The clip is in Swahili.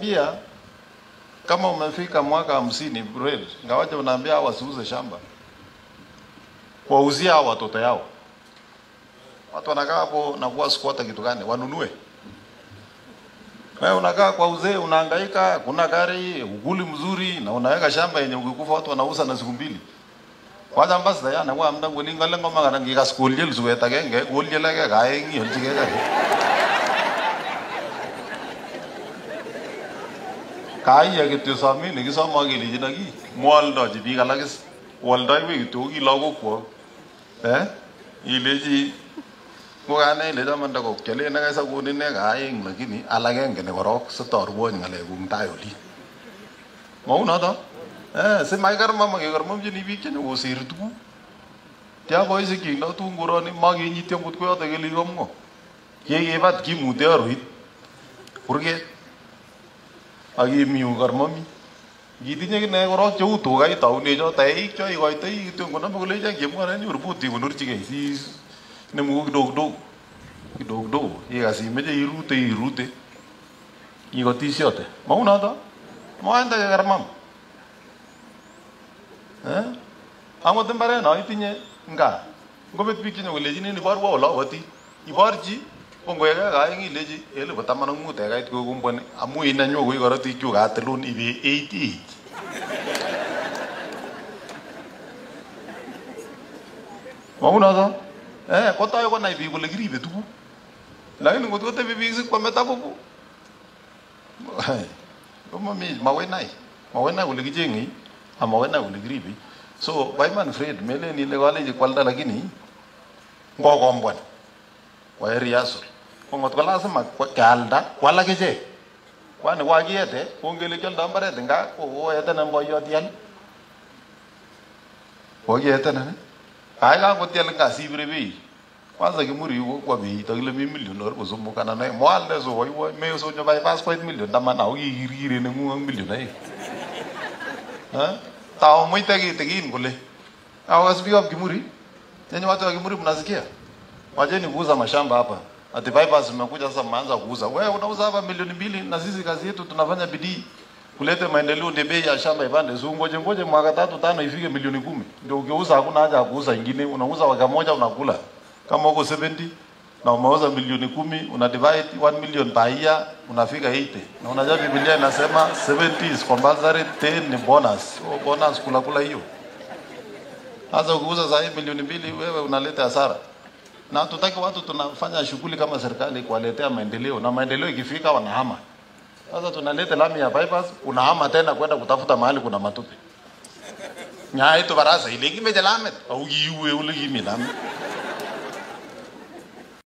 pia kama umefika mwaka hamsini Brel, ngawaje unaambia hao wasiuze shamba, wauzia hao watoto yao. Watu wanakaa hapo na kuwa squatter kitu gani? Wanunue. Wewe unakaa kwa uzee, unahangaika, kuna gari, uguli mzuri na unaweka shamba yenye ukikufa watu wanauza na siku mbili. Kwanza mbas da yana kwa amda ngoli ngale ngoma kana ngi ka school jel suwe ta genge gol jela ke ga engi hol chige ga. Kai ya kityo sami ni kisoma gili jina gi. Mwaldo ji bi kala kis. Waldo wi kityo gi logo ko. Eh? Ile ji ko gane ile da man da ko kele na ga sa ko ni ne ga eng lakini alage ngene korok sa tor wo ngale gung tayo li. Mau na da? Eh, se mai karma ma ke karma mjini bi kene wo sir tu. Tia boy se ki na tu ngoro ni ma ge ni tiam put ko ta ke li gom ngo. Ye ye bat ki mu te ruit. Kurge. Agi miu karma mi. Giti nye ne goro chau tu ga ta ne jo tai ik cho i goi tai tu ngona ma le ja ge mo na ni ur puti mo nur chi ge si ne mu do do. Do do. Ye ga si me je irute irute. I go ti siote. Ma una da. Ma anda ke karma. ang otem bare no itinye nga ngobet biik chenyo kolejin en iborwo ole awoti iborchi ko ngoyeke kaeng ilechi elipu taman ak mut ekait kokumbwani amu inenyu koi korotik chu katilun ibe 88 maunoto eh kotoi konai biik kole kiribe tuguk lakini ngot kotebi biik sikwame tabubu komami makoi nai makoi nai kole kicheng'ei amakoi nai kole kiribe so Wyman Fred melen ile koleji kwalda lakini ngokombwan kwae rehearsal ko ngot ko lazima kealda kwal akichek kwani kwakiyete kongele kioldo mbaret nga kokoetenen boiyot yal kokiyetenen kai kakotial nga sibire bei kwanza kimuri yuko kwa bei takile mi million or bosumu kana nae mwalde so woi woi me so nyobai passport million taman au kikirkire nengung ak million aeng ha tao mwite kitikin kule au speak of Kimuri yani watu wa Kimuri mnasikia wacheni kuuza mashamba hapa ati bypass mmekuja sasa mmeanza kuuza wewe unauza hapa milioni mbili na sisi kazi yetu tunafanya bidii kulete maendeleo ndio bei ya shamba ipande so ngoje ngoje mwaka tatu tano ifike milioni kumi ndio ukiuza hakuna haja ya kuuza ingine unauza waka moja unakula kama uko 70 na umeuza milioni kumi una divide 1 million per year unafika 80 na unajua Biblia inasema 70 is compulsory 10 ni bonus so bonus kula kula hiyo sasa ukiuza saa hii milioni mbili wewe unaleta hasara na tutaki watu tunafanya shughuli kama serikali kuwaletea maendeleo na maendeleo ikifika wanahama sasa tunaleta lami ya bypass unahama tena kwenda kutafuta mahali kuna matope nyaya itu barasa ile kimeje lamet au kiwe ule kimi lamet